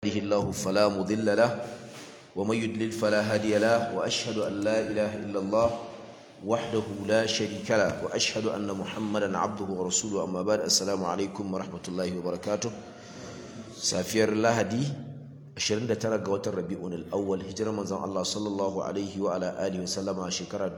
يهده الله فلا مضل له ومن يضلل فلا هادي له واشهد ان لا اله الا الله وحده لا شريك له واشهد ان محمدا عبده ورسوله اما بعد السلام عليكم ورحمه الله وبركاته safiyar lahadi 29 ga watan rabi'un al-awwal hijirar manzon Allah sallallahu alaihi wa ala alihi wa sallama shekara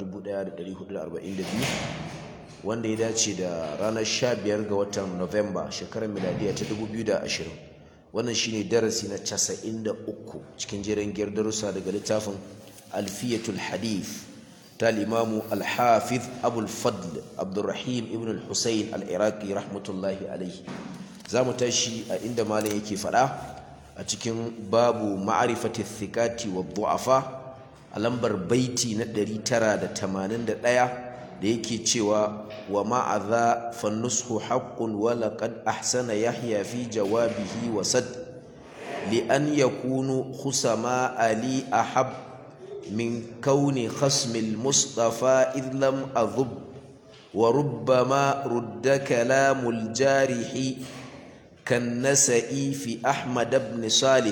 1442 wanda ya dace da ranar 15 ga watan November shekarar miladiya ta 2020 wannan shine darasi na 93 cikin jerin giyar darussa daga littafin alfiyatul hadith ta limamu al-hafiz abul fadl abdurrahim ibn al-husayn al-iraqi rahmatullahi alaihi za mu tashi a inda malam yake faɗa a cikin babu ma'arifati thikati wa du'afa a lambar baiti na 981 da yake cewa wa ma'adha fannushu haqqun wa laqad ahsana yahya fi jawabihi wa sad li an yakunu khusama ali ahab min kauni khasmil mustafa id lam adhub wa rubbama rudda kalamul jarihi كالنسئ في أحمد بن صالح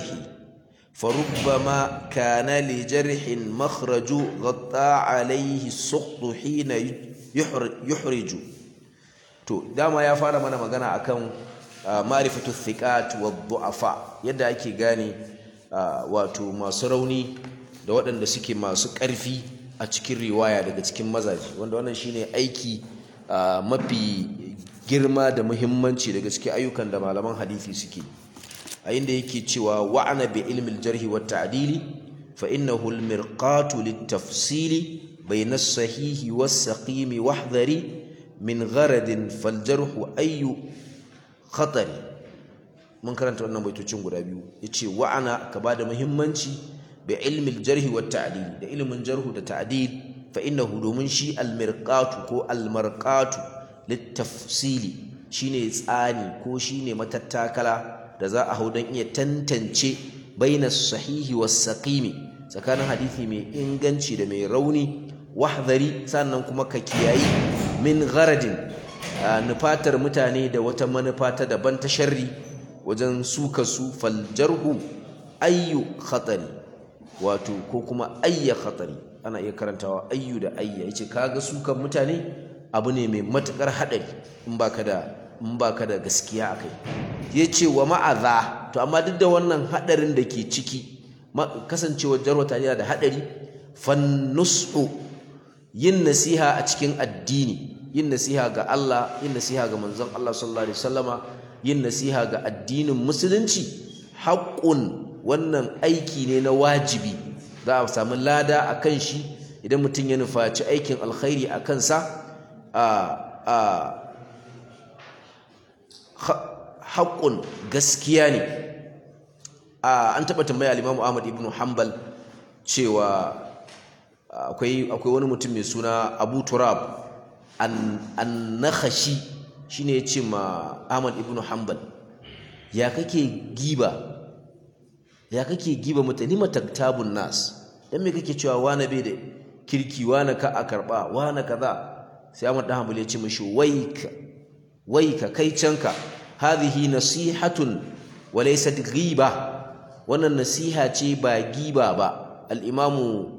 فربما كان لجرح مخرج غطى عليه السقط حين يحرج to dama ya fara mana magana akan ma'rifatu thiqat wa du'afa yadda ake gane wato masu rauni da waɗanda suke masu ƙarfi a cikin riwaya daga cikin mazaji wanda wannan shine aiki mafi girma da muhimmanci daga cikin ayyukan da malaman hadisi suke a inda yake cewa wa'ana bi ilmi al-jarh wa ta'dili fa innahu al-mirqatu lit-tafsili bayna as-sahihi was-saqim wahdhari min gharadin fal-jarh ayyu khatari mun karanta wannan baitocin guda biyu yace wa'ana ka bada muhimmanci bi ilmi al-jarh wa ta'dili da ilmin jarh da ta'dil fa innahu domin shi al-mirqatu ko al-marqatu littafsili shine tsani ko shine matattakala da za a hau don iya tantance bainas sahihi was saqimi tsakanin hadisi mai inganci da mai rauni wahdari sannan kuma ka kiyayi min gharadin nufatar mutane da wata manufa ta daban ta sharri wajen suka su faljarhu ayyu khatari wato ko kuma ayya khatari ana iya karantawa ayyu da ayya yace kaga sukan mutane abu ne mai matukar haɗari in baka da in baka da gaskiya akai yace wa ma'aza to amma duk da wannan haɗarin da ke ciki kasancewar jarwata yana da haɗari fannusu yin nasiha a cikin addini yin nasiha ga Allah yin nasiha ga manzon Allah sallallahu alaihi wasallama yin nasiha ga addinin musulunci haƙƙun wannan aiki ne na wajibi za a samu lada a kan shi idan mutum ya nufaci aikin alkhairi a kansa haƙƙun gaskiya ne an taɓa tambaya limamu ahmad ibn hanbal cewa akwai wani mutum mai suna abu turab an nakhashi shi ne ya ce ma ahmad ibn hanbal ya kake giba ya kake giba mutane mataktabun nas don me kake cewa wane bai da kirki wane ka a karɓa wane kaza sai Ahmad dan Hanbali ya ce mishi waika waika kai canka hadhihi nasihatun wa laysat ghiba wannan nasiha ce ba giba ba al-imamu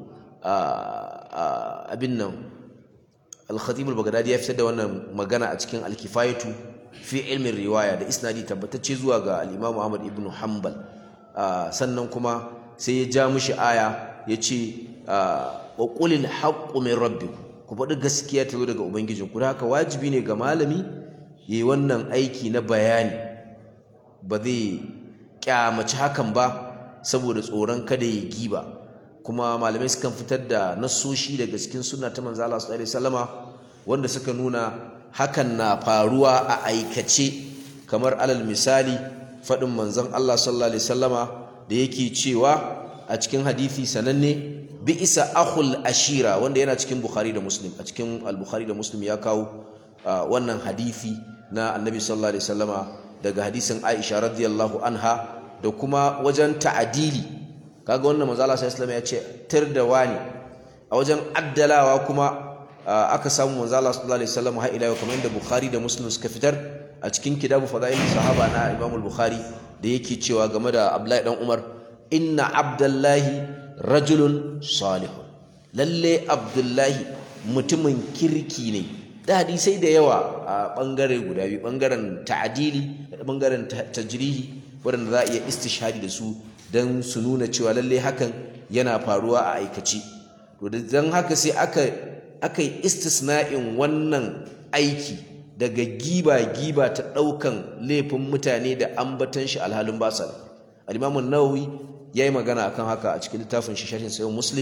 abin nan al-khatib al-baghdadi ya fitar da wannan magana a cikin al-kifayatu fi ilmin riwaya da isnadi tabbatacce zuwa ga al-imamu Ahmad ibn Hanbal sannan kuma sai ya ja mishi aya ya ce wa qulil haqqu min rabbikum ku faɗi gaskiya ta zo daga ubangijinku da haka wajibi ne ga malami yi wannan aiki na bayani ba zai kyamaci hakan ba saboda tsoron kada ya giba kuma malamai sukan fitar da nassoshi daga cikin sunna ta manzo Allah sallallahu alaihi wasallama wanda suka nuna hakan na faruwa a aikace kamar alal misali faɗin manzon Allah sallallahu alaihi wasallama da yake cewa a cikin hadisi sananne bi'isa akhul ashira wanda yana cikin bukhari da muslim a cikin al-bukhari da muslim ya kawo wannan hadisi na annabi sallallahu alaihi wasallama daga hadisin aisha radiyallahu anha da kuma wajen ta'adili kaga wannan manzo Allah sallallahu alaihi ya ce tir da wani a wajen addalawa kuma aka samu manzo Allah sallallahu alaihi wasallama har ila yau kamar yadda bukhari da muslim suka fitar a cikin kitabu fadail sahaba na imam al-bukhari da yake cewa game da Abdullahi dan Umar inna Abdullahi rajulun salihun lalle Abdullahi mutumin kirki ne da hadisai da yawa a bangare guda biyu bangaren ta'adili da bangaren tajrihi waɗanda za a iya istishhadi da su don su nuna cewa lalle hakan yana faruwa a aikace to don haka sai aka aka yi istisna'in wannan aiki daga giba-giba ta ɗaukan laifin mutane da ambatan shi alhalin basal al-imamun nawawi ya yi magana akan haka a cikin littafin shi sharhin sayo muslim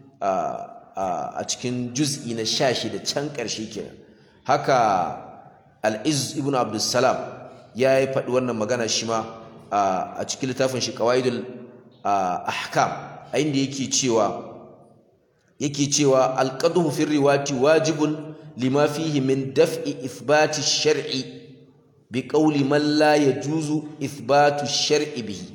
a cikin juz'i na sha da can ƙarshe kenan haka al-iz ibn abdussalam ya yi faɗi wannan magana shi ma a cikin littafin shi qawaidul ahkam a inda yake cewa yake cewa alqadhu fi riwati wajibun lima fihi min daf'i ithbati shar'i bi qawli man la yajuzu ithbatu shar'i bihi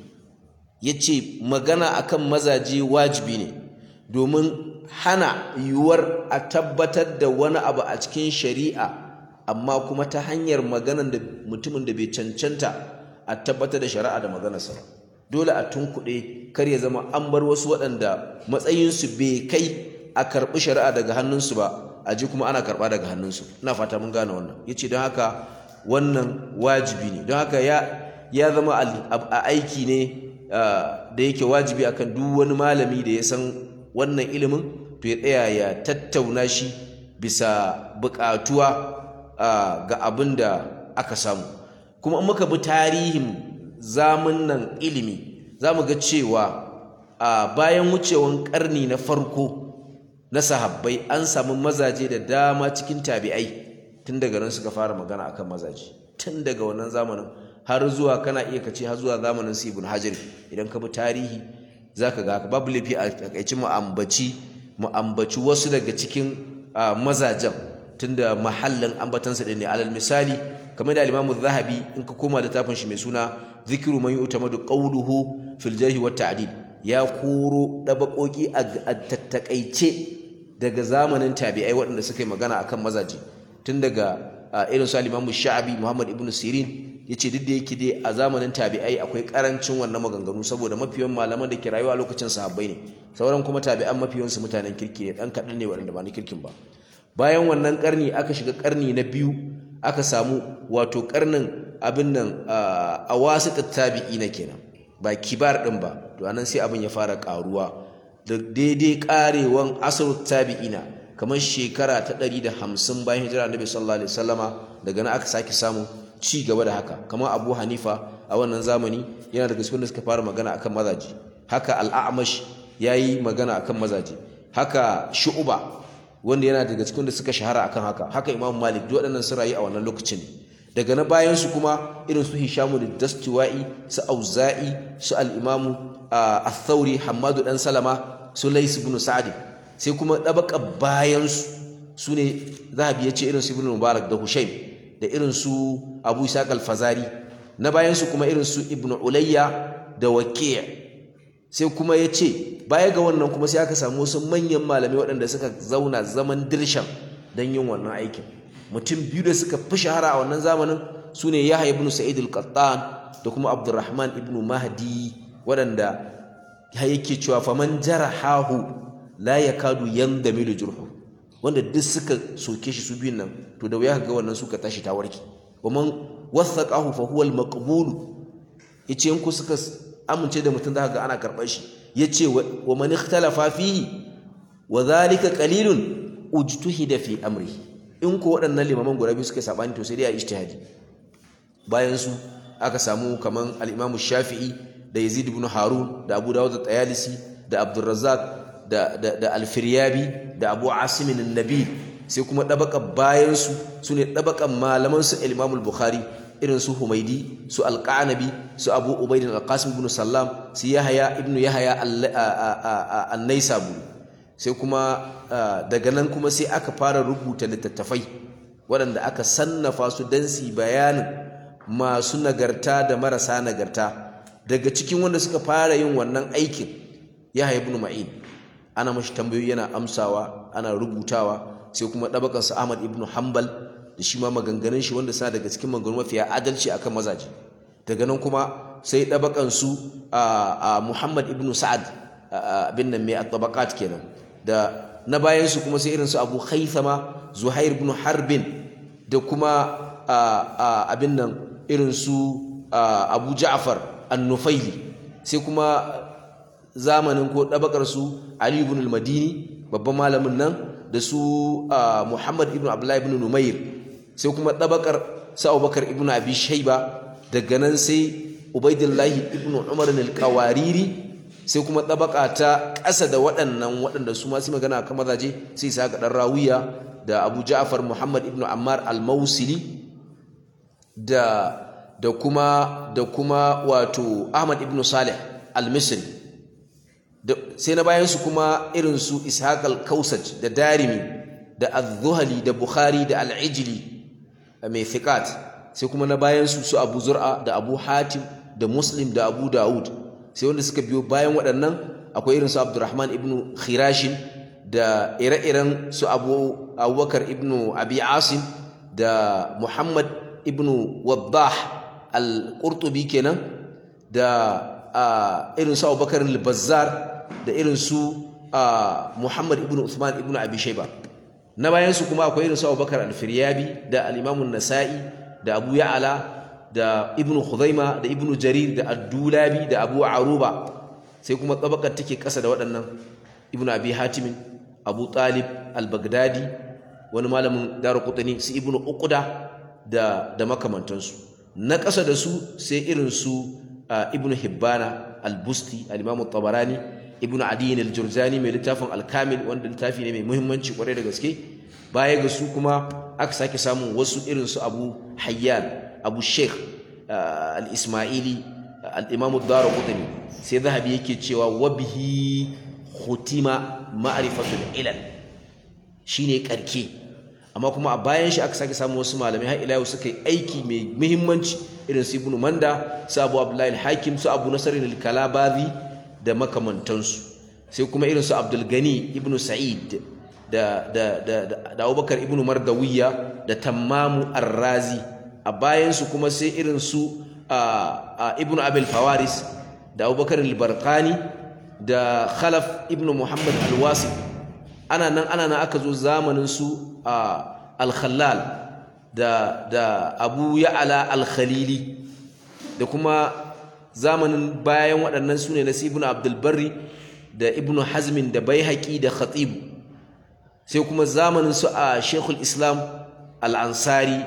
yace magana akan mazaje wajibi ne domin hana yiwuwar a tabbatar da wani abu a cikin shari'a amma kuma ta hanyar maganan da mutumin da bai cancanta a tabbatar da shari'a da maganarsa dole a tunkuɗe kar ya zama an bar wasu waɗanda matsayinsu bai kai a karɓi shari'a daga hannunsu ba a ji kuma ana karɓa daga hannunsu ina fata mun gane wannan ya ce don haka wannan wajibi ne don haka ya zama a aiki ne da yake wajibi akan duk wani malami da ya san wannan ilimin to ya tsaya ya tattauna shi bisa buƙatuwa ga abin da aka samu kuma in muka bi tarihin zamunan ilimi za mu ga cewa bayan wucewan ƙarni na farko na sahabbai an samu mazaje da dama cikin tabi'ai tun daga nan suka fara magana akan mazaje tun daga wannan zamanin har zuwa kana iya kace har zuwa zamanin su ibn hajar idan ka bi tarihi zaka ga babu laifi a takaici mu ambaci mu ambaci wasu daga cikin mazajen tunda mahallin ambatansa din ne alal misali kamar da al-Imam zahabi in ka koma littafin shi mai suna zikru man yu'tamadu qawluhu fil jarh wa ta'dil ya koro dabakoki a tattakaice daga zamanin tabi'ai waɗanda suka yi magana akan mazaje tun daga irin su al-Imam Sha'abi Muhammad ibn Sirin yace duk da yake dai a zamanin tabi'ai akwai karancin wannan maganganu saboda mafiyan malaman da ke rayuwa lokacin sahabbai ne sauran kuma tabi'an mafiyan su mutanen kirki ne dan kaɗan ne waɗanda ba ni kirkin ba bayan wannan karni aka shiga karni na biyu aka samu wato karnin abin nan a wasu tabi'i na kenan ba kibar din ba to anan sai abin ya fara karuwa da daidai karewan asar tabi'ina kamar shekara ta 150 bayan hijira annabi sallallahu alaihi wasallama daga nan aka sake samu ci gaba da haka kamar Abu Hanifa a wannan zamani yana daga cikin da suka fara magana akan mazaji haka al-A'mash yayi magana akan mazaji haka Shu'ba wanda yana daga cikin da suka shahara akan haka haka Imam Malik duk waɗannan sun rayu a wannan lokacin daga na bayan su kuma irin su Hishamu da Dastuwa'i su Auza'i su al-Imam Ath-Thawri Hammadu dan Salama su Lais ibn Sa'd sai kuma dabaka bayan su sune Zahabi ya ce irin su Ibn Mubarak da Hushaym da irin su Abu Ishaq al-Fazari na bayan su kuma irin su Ibn Ulayya da Waqi' sai kuma ya ce baya ga wannan kuma sai aka samu wasu manyan malamai waɗanda suka zauna zaman dirshan don yin wannan aikin mutum biyu da suka fi shahara a wannan zamanin su ne Yahya ibn Sa'id al-Qattan da kuma Abdurrahman ibn Mahdi waɗanda ya yake cewa faman jarahahu la yakadu yandamilu jurhu wanda duk suka soke shi su biyun nan to da wuya ga wannan suka tashi ta warke waman wathaqahu fa huwa al-maqbul yace in ku suka amince da mutum zaka ga ana karɓar shi yace wa man ikhtalafa fihi wa dhalika qalilun ujtuhida fi amri in ko waɗannan limaman guda biyu suka sabani to sai dai a ijtihadi bayan su aka samu kaman al-Imam Shafi'i da Yazid ibn Harun da Abu Dawud at-Tayalisi da Abdul Razzaq da da, da Al-Firyabi da Abu Asim an-Nabi sai kuma dabaka bayan su sune dabakan malaman su Imam al-Bukhari irin su Humaidi su Al-Qanabi su Abu Ubaid al-Qasim ibn Sallam su Yahya ibn Yahya an-Naisaburi sai kuma daga nan kuma sai aka fara rubuta littattafai waɗanda aka sannafa su don su bayanin masu nagarta da marasa nagarta daga cikin wanda suka fara yin wannan aikin ya ibn ma'in ana mashi tambayoyi yana amsawa ana rubutawa sai kuma ɗabakansa ahmad ibn hanbal da shi ma maganganun shi wanda suna daga cikin maganganu mafiya adalci akan mazaje daga nan kuma sai ɗabakan su a Muhammad ibn Sa'ad bin nan mai at-tabaqat kenan da na bayan su kuma sai irin su Abu Haythama Zuhair ibn Harbin da kuma abin nan irin su Abu Ja'far an-Nufaili sai kuma zamanin ko ɗabakar su Ali ibn al-Madini babban malamin nan da su Muhammad ibn Abdullah ibn Numair sai kuma ɗabakar sa Abubakar ibn Abi Shayba daga nan sai Ubaidillah ibn Umar al-Qawariri sai kuma ɗabaka ta ƙasa da waɗannan waɗanda su masu magana kan mazaje sai sa ga ɗan rawiya da Abu Ja'far Muhammad ibn Ammar al-Mausili da da kuma da kuma wato Ahmad ibn Salih al-Misri sai na bayan su kuma irin su Ishaq al-Kausaj da Darimi da Az-Zuhali da Bukhari da Al-Ijli mai thiqat sai kuma na bayan su su Abu Zur'a da Abu Hatim da Muslim da Abu Dawud sai wanda suka biyo bayan waɗannan akwai irin su Abdurrahman ibn Khirashin da ire-iren su Abu Abubakar ibn Abi Asim da Muhammad ibn Waddah al-Qurtubi kenan da irin su Abubakar al-Bazzar da irin su Muhammad ibn Uthman ibn Abi Shayba na bayan su kuma akwai irin su Abubakar al-Firyabi da al-Imam an-Nasa'i da Abu Ya'la da Ibn Khuzaima da Ibn Jarir da Ad-Dulabi da Abu Aruba sai kuma tabakar take kasa da waɗannan Ibn Abi Hatim Abu Talib al-Baghdadi wani malamin Darqutni su Ibn Uqda da da makamantansu na kasa da su sai irin su Ibn Hibbana al-Busti al-Imam tabarani Ibn Adi al-Jurjani mai littafin al-Kamil wanda littafi ne mai muhimmanci kwarai da gaske baya ga su kuma aka sake samun wasu irin su Abu Hayyan Abu Sheikh al-Ismaili al-Imam ad-Darqutni sai zahabi yake cewa wabihi khutima ma'rifatul ilal shine karke amma kuma a bayan shi aka sake samu wasu malamai har ila yau suka yi aiki mai muhimmanci irin su Ibn Manda su Abu Abdullahi al-Hakim su Abu Nasr al-Kalabazi da makamantansu sai kuma irin su Abdul Gani Ibn Sa'id da da da da Abubakar Ibn Mardawiya da Tammamu Ar-Razi a bayan su kuma sai irin su Ibn Abil Fawaris da Abubakar al-Barqani da Khalaf Ibn Muhammad al-Wasi ana nan ana nan aka zo zamanin su al-Khallal da da Abu Ya'la al-Khalili da kuma zamanin bayan waɗannan su ne na Ibn Abdul Barri da Ibn Hazmin da Baihaqi da Khatib sai kuma zamanin su a Sheikhul Islam al-Ansari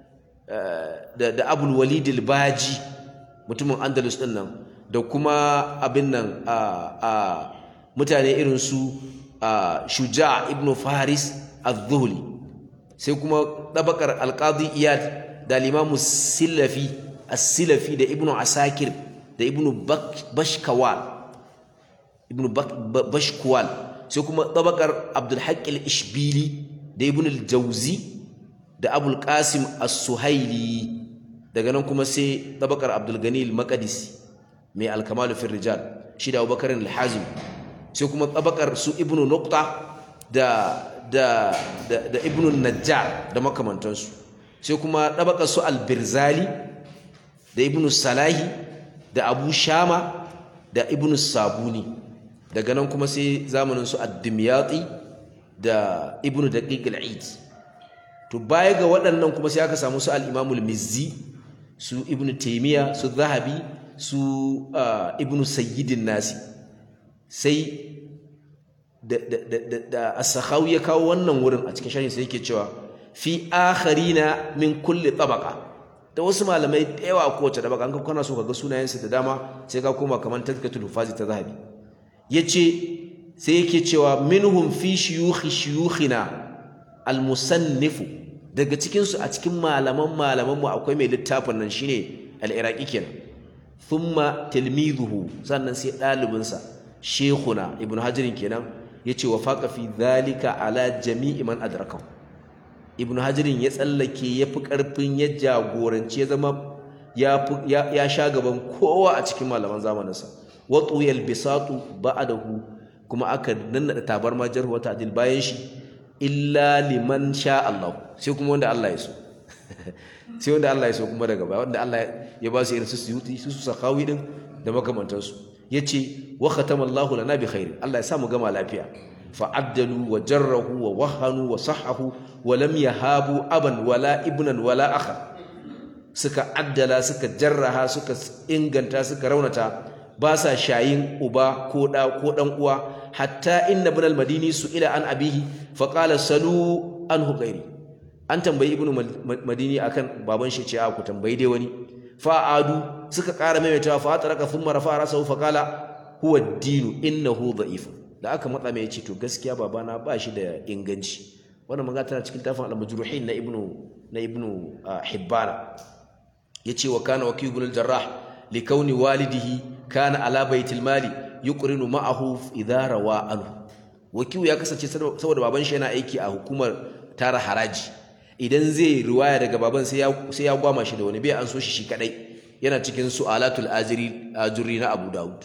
da da Abul Walid al-Baji mutumin Andalus din nan da kuma abin nan a mutane irin su Shuja ibn Faris az-Zuhli sai kuma dabakar al-Qadi Iyad da al-Imam Silafi as-Silafi da Ibn Asakir da Ibn Bashkawal Ibn Bashkwal sai kuma dabakar Abdul Haqq al-Ishbili da Ibn al-Jawzi da Abul Qasim as-Suhaili daga nan kuma sai dabakar Abdul Gani al-Maqdisi mai alkamalu fil rijal shi da Abubakar al-Hazim sai kuma tabakar su Ibn Nuqta da da da, da Ibn Najjar da makamantansu sai kuma tabakar su al-Birzali da Ibn Salahi da Abu Shama da Ibn Sabuni daga nan kuma sai zamanin su Ad-Dimyati da Ibn Daqiq al-Eid to baya ga waɗannan kuma sai aka samu su al-Imam al-Mizzi su Ibn Taymiyyah su Zahabi su ibnu sayyidin nasi sai da as-sakhawi ya kawo wannan wurin a cikin sharhin sai yake cewa fi akharina min kulli tabaqa da wasu malamai da yawa ko wace tabaka an kana so kaga sunayensu da dama sai ka koma kaman tazkatul hufazi ta zahabi yace sai yake cewa minhum fi shuyukhi shuyukhina al-musannifu daga cikin su a cikin malaman malaman mu akwai mai littafin nan shine al-iraqi kenan thumma tilmizuhu sannan sai ɗalibinsa shekuna ibnu hajarin kenan yace wa faqa fi dhalika ala jami'i man adrakahu ibnu hajarin ya tsallake yafi karfin ya jagoranci ya zama ya ya sha gaban kowa a cikin malaman zamaninsa wa tuyal bisatu ba'dahu kuma aka nannada tabarma jarh wa ta'dil bayan shi illa liman sha Allah sai kuma wanda Allah ya so sai wanda Allah ya so kuma daga baya wanda Allah ya ba su irin su suyuti su su sakawi din da makamantansu yace wa khatama Allahu lana bi khair Allah ya sa mu gama lafiya fa addalu wa jarrahu wa wahanu wa sahahu wa lam yahabu aban wala ibnan wala akha suka addala suka jarraha suka inganta suka raunata ba sa shayin uba ko da ko dan uwa hatta inna ibn al-madini ila an abihi fa qala salu anhu ghairi an tambayi ibnu madini akan baban shi ce a ku tambayi dai wani fa adu suka ƙara maimaitawa fa ataraka thumma rafa rasahu fa qala huwa ad-dinu innahu dha'if da aka matsa mai yace to gaskiya babana ba shi da inganci wannan magana tana cikin tafin al-majruhin na ibnu na ibnu hibbana yace wa kana wakil ibn al-jarrah li kauni walidihi kana ala baitil mali yuqrinu ma'ahu idha rawa anhu wakiu ya kasance saboda baban shi yana aiki a hukumar tara haraji idan zai riwaya daga baban sai ya sai ya gwama shi da wani bai an so shi shi kadai yana cikin su'alatul ajri ajri na Abu Dawud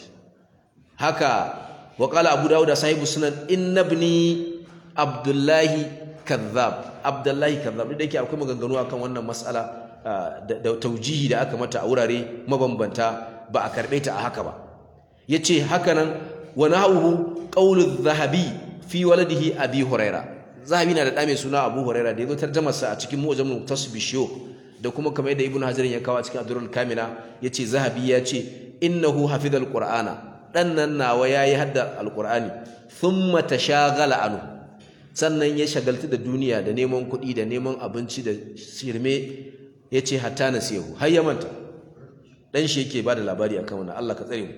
haka wa qala Abu Dawud sahibu sunan inna ibni Abdullahi kadhab Abdullahi kadhab da yake akwai maganganu akan wannan mas'ala da taujihi da aka mata a wurare mabambanta ba a karbe ta a haka ba yace haka nan wa nahwu qawlu dhahabi fi waladihi abi huraira zahabi na da ɗa mai suna abu huraira da yazo tarjamar sa a cikin mu'jamul tasbishiyo da kuma kamar yadda ibnu hajar ya kawo a cikin adrul kamila yace zahabi ya ce innahu hafizal qur'ana dan nan nawa yayi hadda alqur'ani thumma tashaghala anhu sannan ya shagaltu da duniya da neman kuɗi da neman abinci da shirme yace hatta nasihu har ya manta dan shi yake bada labari akan wannan Allah ka tsare mu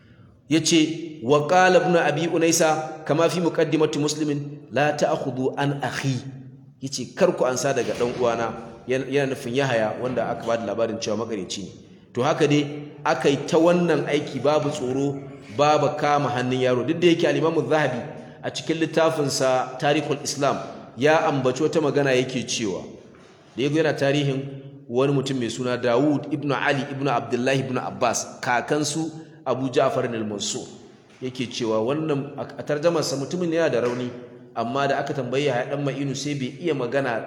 yace wa qala ibn abi unaisa kama fi muqaddimati muslimin la ta'khudhu an akhi yace kar ku ansa daga dan uwana yana nufin yahaya wanda aka bada labarin cewa makareci ne to haka dai akai ta wannan aiki babu tsoro babu kama hannun yaro duk da yake al-imam zahabi a cikin littafin sa tarihul islam ya ambaci wata magana yake cewa da yago yana tarihin wani mutum mai suna Dawud ibn Ali ibn Abdullah ibn Abbas kakansu Abu Ja'far al-Mansur yake cewa wannan a tarjamar sa mutumin yana da rauni amma da aka tambaye ya dan Ma'inu sai bai iya magana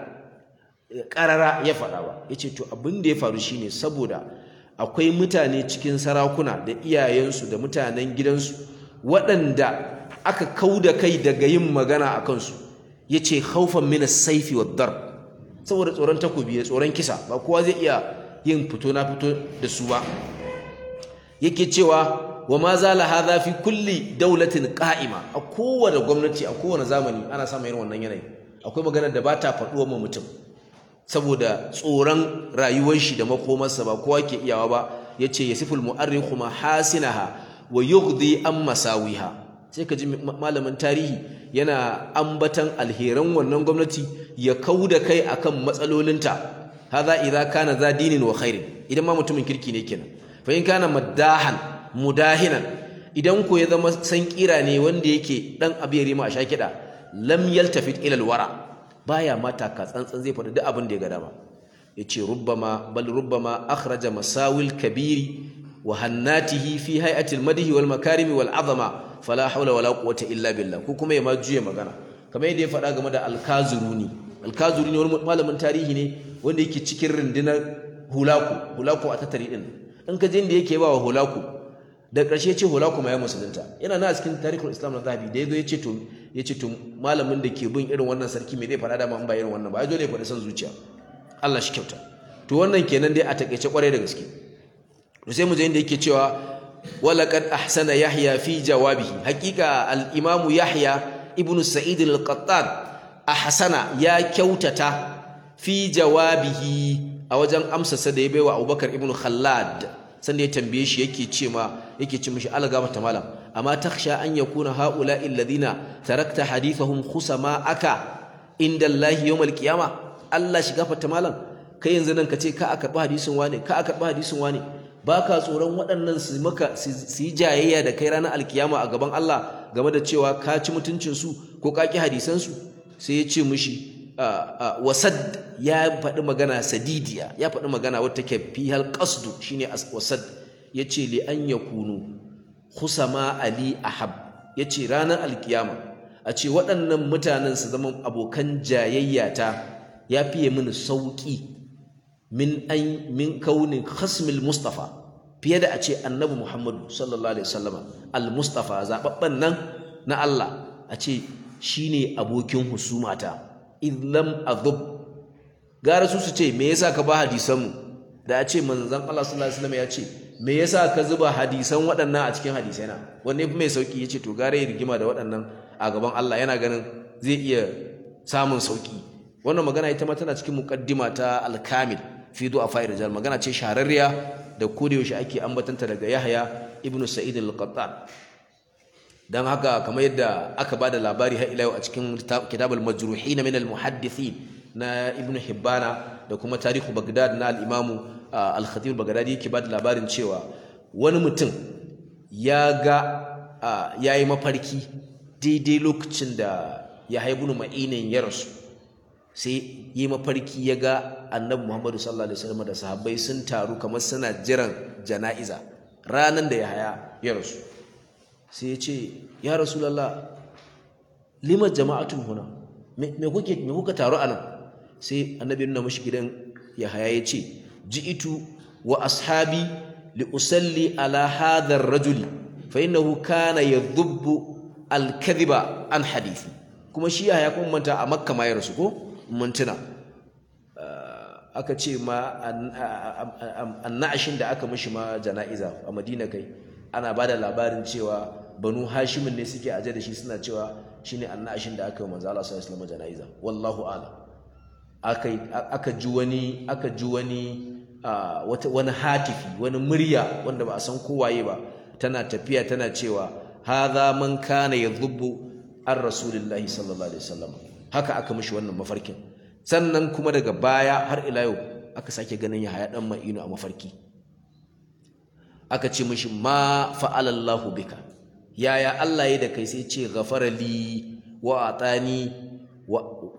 karara ya faɗa ba yace to abin da ya faru shine saboda akwai mutane cikin sarakuna da iyayensu da mutanen gidansu waɗanda aka kauda kai daga yin magana a kansu yace khaufan min as-sayfi wad-darb saboda tsoron takobi da tsoron kisa ba kowa zai iya yin fito na fito da su ba yake cewa wa ma zala hadha fi kulli dawlatin qa'ima a kowane gwamnati a kowane zamani ana samun irin wannan yanayi akwai magana da ba ta faɗuwa ma mutum saboda tsoron rayuwar shi da makomarsa ba kowa ke iyawa ba yace yasiful mu'arrikhu mahasinaha wa yughdi an masawiha sai ka ji malamin tarihi yana ambatan alheran wannan gwamnati ya kauda kai akan matsalolinta hadha idza kana za dinin wa khairin idan ma mutumin kirki ne kenan fa in kana maddahan mudahinan idan ko ya zama san kira ne wanda yake dan abiyari ma a shakida lam yaltafit ila alwara baya mata ka tsantsan zai faɗi duk abin da ya ga dama yace rubbama bal rubbama akhraja masawil kabiri wa hannatihi fi hay'ati almadhi wal makarimi wal azama fala hawla wala quwwata illa billah ko kuma ya ma juye magana kamar yadda ya faɗa game da alkazuruni alkazuruni wani malamin tarihi ne wanda yake cikin rundunar hulaku hulaku a tattari din in ka je inda yake ba wa hulaku da ƙarshe ce hulaku ma ya musulunta yana na cikin tarihul islam na zahabi da yazo yace to yace to malamin da ke bin irin wannan sarki me zai faɗa da in ba irin wannan ba ai dole ya faɗi son zuciya Allah shi kyauta to wannan kenan dai a takeice kwarai da gaske to sai mu je inda yake cewa walaqad ahsana yahya fi jawabihi haqiqa al-imam yahya ibnu sa'id al-qattan ahsana ya kyautata fi jawabihi a wajen amsasa da ya baiwa abubakar ibnu khallad sanda ya tambaye shi yake ce ma yake ce mishi algama ta malam amma takhsha an yakuna haula alladhina tarakta hadithahum khusama aka inda Allah yawmal qiyama Allah shi gafarta malam kai yanzu nan ka ce ka aka karba hadisin wane ka aka karba hadisin wane baka tsoron waɗannan su maka su yi jayayya da kai ranar alkiyama a gaban Allah game da cewa ka ci mutuncin su ko ka ki hadisan su sai ya ce mishi wasad ya faɗi magana sadidiya ya faɗi magana wata ke fihal qasdu shine wasad yace li an yakunu khusama ali ahab yace ranar alkiyama a ce waɗannan mutanen su zama abokan jayayya ta ya fiye mini sauki min an min kaunin khasmil mustafa fiye da a ce annabi muhammadu sallallahu alaihi wasallama al mustafa zababban nan na Allah a ce shine abokin husumata idlam adhub gara su su ce me yasa ka ba hadisan mu da a ce manzon Allah sallallahu alaihi wasallam ya ce me yasa ka zuba hadisan waɗannan a cikin hadisai na wanne mai sauki yace to gara ya rigima da waɗannan a gaban Allah yana ganin zai iya samun sauki wannan magana ita ma tana cikin muqaddima ta al-kamil fi du'a rijal magana ce shahararriya da kodayaushe ake ambatanta daga Yahya ibn Sa'id al-Qattan dan haka kamar yadda aka bada labari har ila yau a cikin kitabul majruhin min al-muhaddithin na Ibn Hibbana da kuma tarihu Baghdad na al-Imam al-Khatib al-Baghdadi yake bada labarin cewa wani mutum ya ga yayi mafarki daidai lokacin da ya haibu ma'inin ya rasu sai yi mafarki ya ga annabi Muhammadu sallallahu alaihi wasallam da sahabbai sun taru kamar suna jiran jana'iza ranan da ya haya ya rasu sai ya ce ya rasulullah lima jama'atun huna me kuke me kuka taru anan sai annabi nuna mashi gidan ya haya ya ce ji'itu wa ashabi li usalli ala hadha ar-rajuli fa innahu kana yadhubbu al-kadhiba an hadithi kuma shi ya kuma manta a makka ma ya rasu ko mintuna aka ce ma annashin da aka mishi ma jana'iza a madina kai ana ba da labarin cewa banu hashimin ne suke aje da shi suna cewa shine annashin da aka yi manzo Allah sallallahu alaihi jana'iza wallahu a'lam aka aka ji wani aka ji wani wata wani hatifi wani murya wanda ba a san kowaye ba tana tafiya tana cewa hadha man kana yadhubbu an rasulillahi sallallahu alaihi wasallam haka aka mishi wannan mafarkin sannan kuma daga baya har ila yau aka sake ganin ya haya dan ma'inu a mafarki aka ce mishi ma fa'ala Allahu bika yaya Allah ya da kai sai ce ghafara li wa atani wa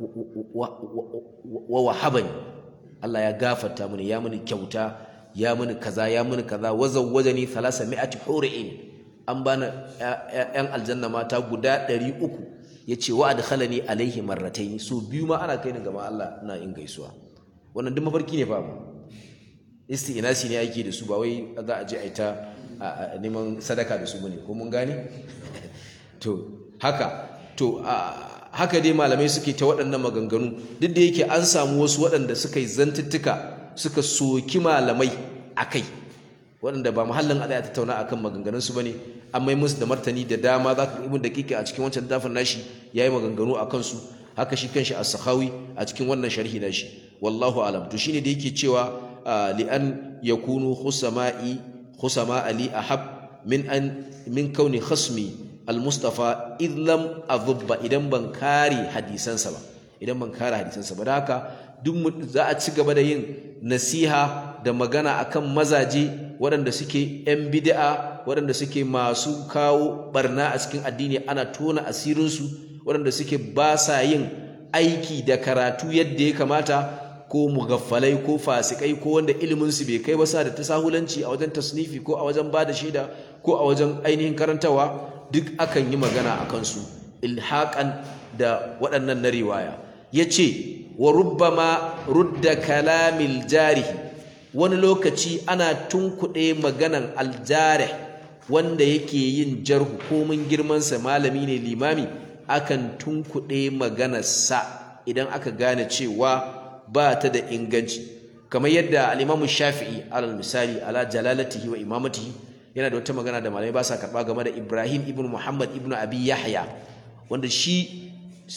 wa wahabani Allah ya gafarta mini ya mini kyauta ya mini kaza ya mini kaza wa zawwajani thalasa mi'ati hur'in an bani yan aljanna mata guda ɗari uku ya ce wa adkhalani alaihi marrataini so biyu ma ana kai ni gama Allah ina yin gaisuwa wannan duk mafarki ne fa isti'nasi ne ake da su ba wai za a je a ta neman sadaka da su bane ko mun gane to haka to haka dai malamai suke ta waɗannan maganganu duk da yake an samu wasu waɗanda suka yi zantuttuka suka soki malamai akai waɗanda ba muhallin a ta tattauna akan maganganun su bane an mai musu da martani da dama za ka ibn daqiqa a cikin wancan littafin nashi yayi maganganu akan su haka shi kanshi as-sakhawi a cikin wannan sharhi nashi wallahu alam to shine da yake cewa li an yakunu khusama'i khusama ali ahab min an min kauni khasmi al-mustafa id lam adhubba idan ban kare hadisansa ba idan ban kare hadisansa ba da haka duk za a ci gaba da yin nasiha da magana akan mazaje waɗanda suke 'yan bid'a waɗanda suke masu kawo barna a cikin addini ana tona asirinsu waɗanda suke ba sa yin aiki da karatu yadda ya kamata ko mugaffalai ko fasikai ko wanda iliminsu bai kai ba sa da tasahulanci a wajen tasnifi ko a wajen ba da shaida ko a wajen ainihin karantawa duk akan yi magana a kansu ilhaƙan da waɗannan na riwaya ya ce wa rubbama rudda kalamil jarihi wani lokaci ana tunkuɗe maganan aljarih wanda yake yin jarhu komin girmansa malami ne limami akan tunkuɗe maganarsa idan aka gane cewa ba ta da inganci kamar yadda al'imamu shafi'i alal misali ala jalalatihi wa imamatihi yana da wata magana da malamai ba sa karɓa game da ibrahim ibn muhammad ibn abi yahya wanda shi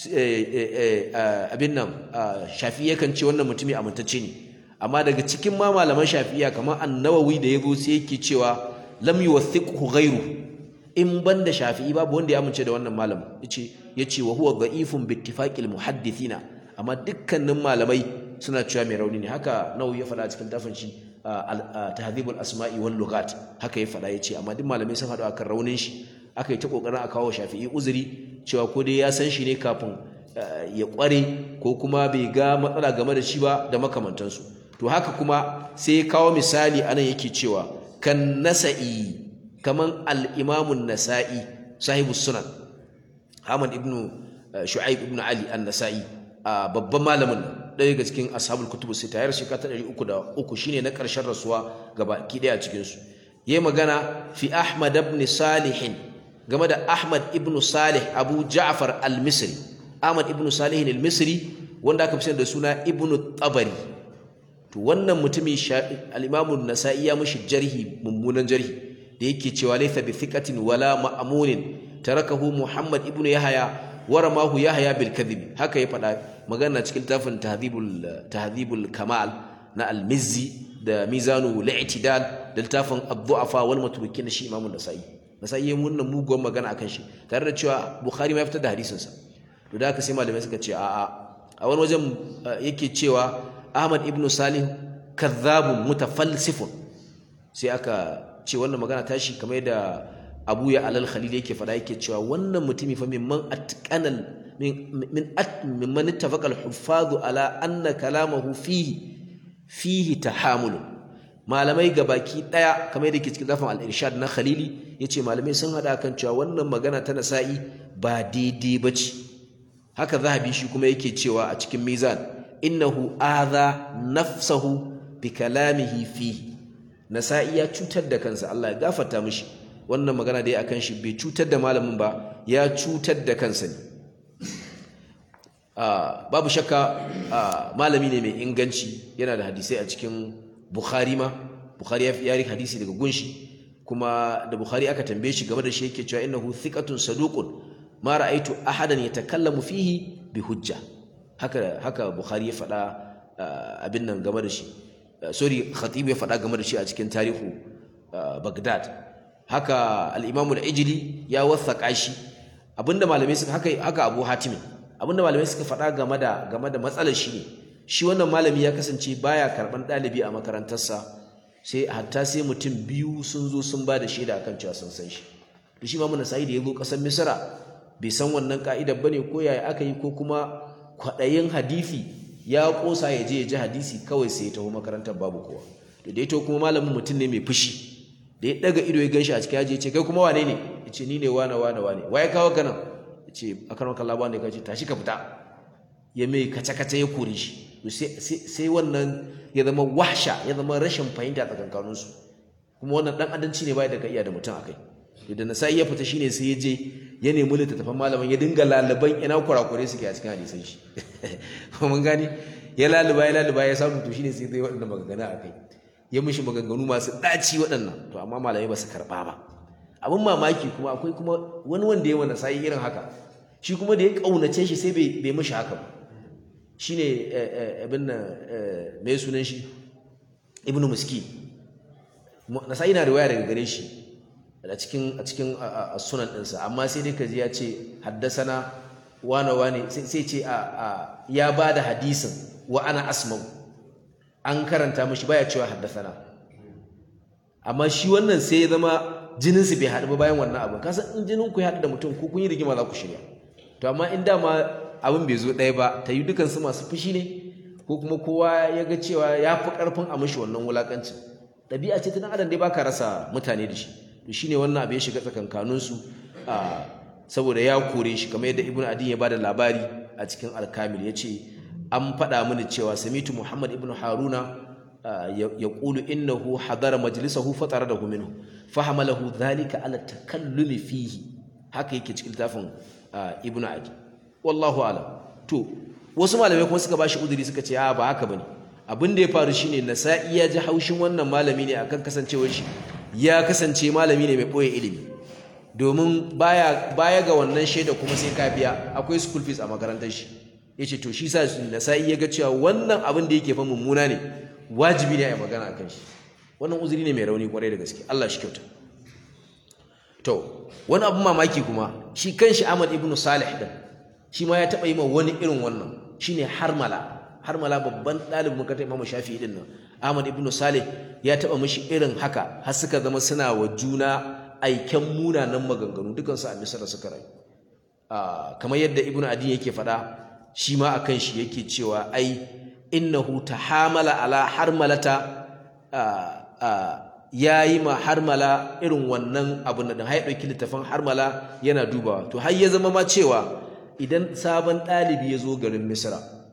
abin nan shafi'i yakan ce wannan mutumi amintacce ne amma daga cikin ma malaman shafi'iya kamar annawawi da ya zo sai yake cewa lam yuwathiqhu ghayru in banda shafi'i babu wanda ya amince da wannan malam yace yace wa huwa dha'ifun bi ittifaqil muhaddithina amma dukkanin malamai suna cewa mai rauni ne haka nawawi ya faɗa cikin tafin shi tahdhibul asma'i wal lughat haka ya faɗa yace amma duk malamai sun haɗu akan raunin shi aka yi ta kokarin a kawo shafi'i uzuri cewa ko dai ya san shi ne kafin ya kware ko kuma bai ga matsala game da shi ba da makamantansu to haka kuma sai ya kawo misali anan yake cewa kan nasa'i kaman al-imamun nasa'i sahibu sunan Ahmad ibn Shu'aib ibn Ali an-Nasa'i babban malamin ɗaya daga cikin ashabul kutubu sita yar shekara ta ɗari uku da uku shine na ƙarshen rasuwa gaba ki ɗaya a cikinsu ya magana fi ahmad ibn salihin game da ahmad ibn salih abu ja'far al-misri ahmad ibn salih al-misri wanda aka fi da suna ibn tabari to wannan mutumin al-imamu nasa'i ya mushi jarhi mummunan jarhi da yake cewa laysa bi thiqatin wala ma'munin tarakahu muhammad ibn yahya waramahu yahya bil kadhib haka ya faɗa magana cikin tafin tahdhibul tahdhibul kamal na al-mizzi da mizanu al-i'tidal da littafin ad-du'afa wal matrukin shi imamu nasa'i nasa'i ya munna muguwar magana akan shi tare da cewa bukhari ma ya fitar da hadisin sa to da haka sai malamai suka ce a'a a wani wajen yake cewa ahmad ibn salih kadhabun mutafalsifun sai aka ce wannan magana tashi kamar yadda abu ya alal khalil yake faɗa yake cewa wannan mutumi fa mimman atqanal min min mimman ittafaqa al-huffaz ala anna kalamahu fihi fihi tahamul malamai gabaki daya kamar yadda yake cikin zafin al-irshad na khalili yace malamai sun hada kan cewa wannan magana ta nasa'i ba daidai bace haka zahabi shi kuma yake cewa a cikin mizan innahu adha nafsahu bi kalamihi fihi nasa'i ya cutar da kansa Allah ya gafarta mishi wannan magana da ya akan shi bai cutar da malamin ba ya cutar da kansa ne babu shakka malami ne mai inganci yana da hadisai a cikin bukhari ma bukhari ya yi hadisi daga gunshi kuma da bukhari aka tambaye shi game da shi yake cewa innahu thiqatun saduqun ma ra'aitu ahadan yatakallamu fihi bi hujja haka haka bukhari ya faɗa abin nan game da shi sorry khatib ya faɗa game da shi a cikin tarihu bagdad haka al-imamu al-ijli ya wathaka shi abinda malamai suka haka haka abu hatim abinda malamai suka faɗa game da game da matsalar shi ne shi wannan malami ya kasance baya karban ɗalibi a makarantarsa sai hatta sai mutum biyu sun zo sun ba da shaida akan cewa sun san shi da shi imamu nasa'i da ya zo ƙasar misra bai san wannan ka'idar bane ko yaya aka yi ko kuma kwaɗayin hadisi ya ƙosa ya je ya ji hadisi kawai sai ya taho makarantar babu kowa da da ya taho kuma malamin mutum ne mai fushi da ya ɗaga ido ya ganshi a cikin yaji ya ce kai kuma wane ne ya ce ni ne wane wane wane wa ya kawo ka nan ya ce a karon kalla ba ne ka ce tashi ka fita ya mai kace-kace ya kore shi sai wannan ya zama wahsha ya zama rashin fahimta tsakankaninsu kuma wannan ɗan adanci ne baya da ka iya da mutum a kai da nasa'i ya fita shine sai ya je ya nemi littattafan malaman ya dinga laliban ina kurakure suke a cikin hadisan shi mun gane ya laluba ya laluba ya samu to shine sai zai waɗannan maganganu a kai ya mishi maganganu masu ɗaci waɗannan to amma malamai ba su karɓa ba abin mamaki kuma akwai kuma wani wanda ya wani sa'i irin haka shi kuma da ya ƙaunace shi sai bai mishi haka ba shine abin nan mai sunan shi ibnu miski nasa'i na riwaya daga gare shi a cikin a cikin sunan ɗinsa amma sai dai kaji ya ce haddasana wane wane sai ce a ya ba da hadisin wa ana asmau an karanta mashi baya cewa haddasana amma shi wannan sai ya zama jininsu bai haɗu ba bayan wannan abin kasan in jinin ku ya haɗu da mutum ko kun yi rigima za ku shirya to amma in dama abin bai zo ɗaya ba ta yi dukansu masu fushi ne ko kuma kowa ya ga cewa ya fi ƙarfin a mashi wannan wulaƙancin ɗabi'a ce ta ɗan adam dai baka rasa mutane da shi to shine wannan abu ya shiga tsakankaninsu saboda ya kore shi kamar yadda ibnu adin ya bada labari a cikin alkamil ya ce an faɗa mini cewa samitu muhammad ibnu haruna ya ƙulu innahu hadara majlisahu fatara da minhu fahamalahu dhalika ala takallumi fihi haka yake cikin littafin ibnu adi wallahu alam to wasu malamai kuma suka bashi udiri suka ce a ba haka bane abin da ya faru shine nasa'i ya ji haushin wannan malami ne akan kasancewar shi ya kasance malami ne mai ɓoye ilimi domin baya baya ga wannan shaida kuma sai ka biya akwai school fees a makarantar shi yace to shi sa nasa'i ya ga cewa wannan abin da yake fa mummuna ne wajibi ne a yi magana akan shi wannan uzuri ne mai rauni kwarai da gaske Allah shi kyauta to wani abin mamaki kuma shi kanshi Ahmad ibn Salih din shi ma ya taɓa yi ma wani irin wannan shine harmala harmala babban ɗalibin makarantar Imam Shafi'i din nan Ahmad ibn Salih ya taɓa mishi irin haka har suka zama suna wa juna aiken munanan maganganu dukansu a Misra suka rayu kamar yadda Ibn Adi yake faɗa shi ma akan shi yake cewa ai innahu tahamala ala harmalata ya yi ma harmala irin wannan abu na har ya ɗauki littafin harmala yana dubawa to har ya zama ma cewa idan sabon ɗalibi ya zo garin Misra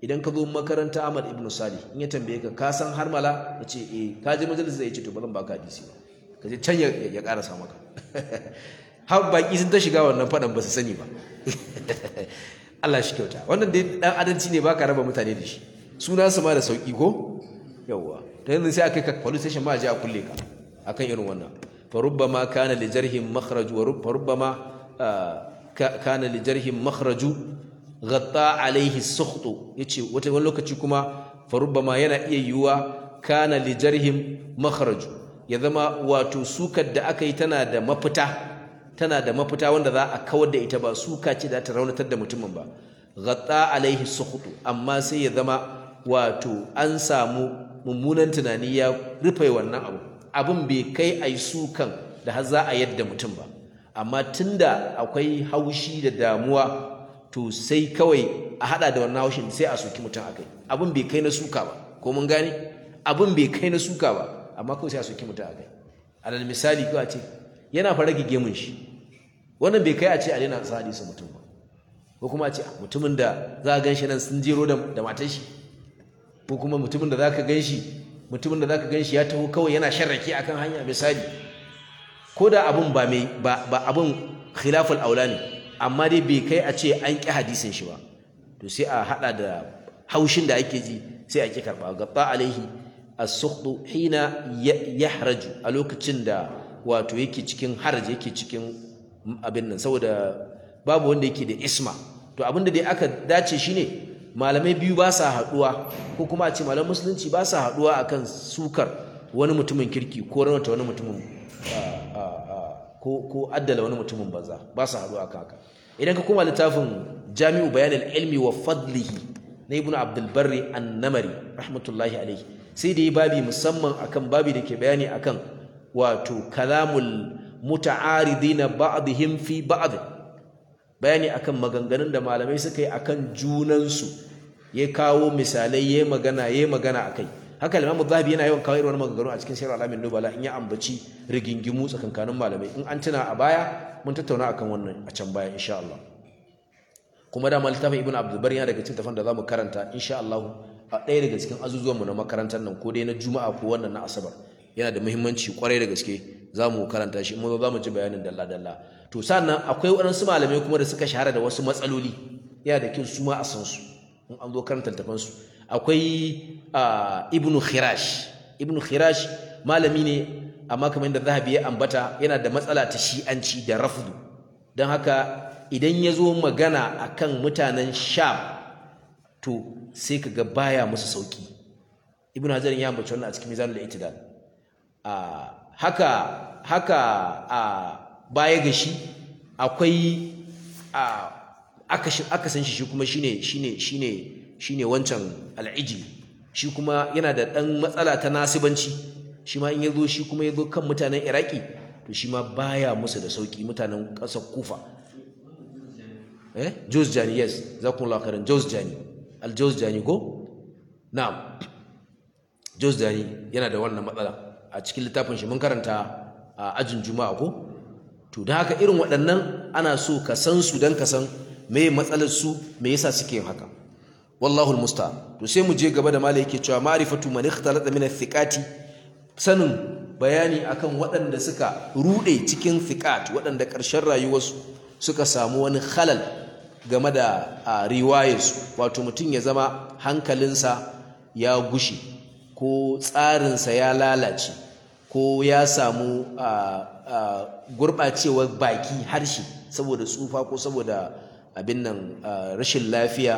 idan ka zo makaranta Ahmad ibn Salih in ya tambaye ka ka san harmala ya ce eh ka je majalis zai ce to ba zan baka hadisi ba ka je can ya karasa maka har baki sun ta shiga wannan fadan ba su sani ba Allah shi kyauta wannan dai dan adalci ne baka raba mutane da shi suna su ma da sauki ko yawwa ta yanzu sai aka kai police station ma je a kulle ka akan irin wannan fa rubbama kana li jarhin makhraj wa rubbama kana li jarhin makhraju ghatta alaihi sukhtu yace wata wani lokaci kuma fa rubbama yana iya yiwuwa kana li jarhin makhraju ya zama wato sukar da aka yi tana da mafita tana da mafita wanda za a kawar da ita ba suka ce da ta raunatar da mutumin ba ghatta alaihi sukhtu amma sai ya zama wato an samu mummunan tunani ya rufe wannan abu abin bai kai ai sukan da har za a yadda mutum ba amma tunda akwai haushi da damuwa to sai kawai a hada da wannan haushin sai a soki mutum akai abin bai kai na suka ba ko mun gane abin bai kai na suka ba amma kawai sai a soki mutum akai alal misali kawai ce yana fara gige mun shi wannan bai kai a ce a daina sa hadisi mutum ba ko kuma a ce mutumin da za a gan shi nan sun jero da matar shi ko kuma mutumin da za ka gan shi mutumin da za ka gan shi ya taho kawai yana sharrake akan hanya misali ko da abin ba mai ba abin khilaful aula ne amma dai bai kai a ce an ƙi hadisin shi ba to sai a haɗa da haushin da ake ji sai a ƙi karɓa gaba alaihi as-sukhdu hina yahraju a lokacin da wato yake cikin haraj yake cikin abin nan saboda babu wanda yake da isma to abin da dai aka dace shine malamai biyu ba sa haɗuwa ko kuma a ce malamai musulunci ba sa haɗuwa akan sukar wani mutumin kirki ko raunata wani mutumin ko addala wani mutumin banza ba su haɗu aka haka idan ka koma littafin jami'u bayanin ilmi wa fadlihi na ibnu abdul barri annamari rahmatullahi alaihi sai da yi babi musamman akan babi da ke bayani akan wato kalamul muta'aridina ba'dihim fi ba'd bayani akan maganganun da malamai suka yi akan junansu ya kawo misalai ya magana ya magana akai haka Imam Zahabi yana yawan kawo irin maganganu a cikin Sirr al-Alamin Nubala in ya ambaci rigingimu tsakankanin malamai in an tuna a baya mun tattauna akan wannan a can baya insha Allah kuma da littafin Ibn Abdul Bari yana daga cikin tafan da zamu karanta insha Allah a ɗaya daga cikin azuzuwan mu na makarantar nan ko dai na Juma'a ko wannan na Asabar yana da muhimmanci kwarai da gaske zamu karanta shi mu zamu ji bayanin dalla dalla to sannan akwai waɗansu malamai kuma da suka shahara da wasu matsaloli yana da kyau su ma a san su in an zo karanta littafan su akwai ibnu khirash ibnu khirash malami ne amma kamar yadda zahabi ya ambata yana da matsala ta shi'anci da rafdu don haka idan ya zo magana akan mutanen sham to sai ka ga baya musu sauki ibnu hajar ya ambaci wannan a cikin mizanul itidal haka haka a baya ga shi akwai aka san shi shi kuma shine shine shine shine wancan al'ijili shi kuma yana da ɗan matsala ta nasibanci shi ma in ya zo shi kuma ya zo kan mutanen iraki to shi ma baya musu da sauki mutanen ƙasar kufa eh jos jani yes za ku lakarin jos jani al jos jani ko na'am jos jani yana da wannan matsala a cikin littafin shi mun karanta a ajin juma'a ko to da haka irin waɗannan ana so ka san su don ka san me matsalar su me yasa suke yin haka wallahu almusta'an to sai mu je gaba da malai yake cewa ma'rifatu man ikhtalata min athiqati sanin bayani akan waɗanda suka rude cikin thiqat waɗanda ƙarshen rayuwarsu suka samu wani khalal game da riwayarsu wato mutum ya zama hankalinsa ya gushi ko tsarinsa ya lalace ko ya samu gurɓacewar baki harshe saboda tsufa ko saboda abin nan rashin lafiya